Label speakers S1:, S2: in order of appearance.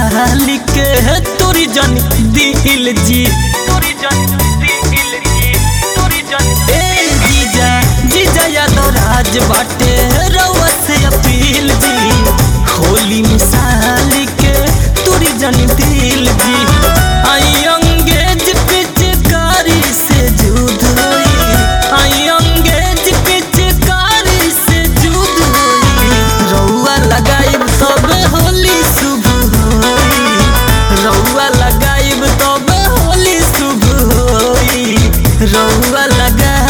S1: साली के तोरी जन दिल जी तोरी जन दिल जी तोरी जन ए जीजा जीजा यादव राज बाटे रउआ से अपील जी होली में साली के तोरी जन दिल जी आई अंगेज पिचकारी से जुद होई आई अंगेज पिचकारी से जुद होई रउआ लगाइब तब होली शुभ होई रउआ लगाइब तब होली शुभ होई रउआ लगा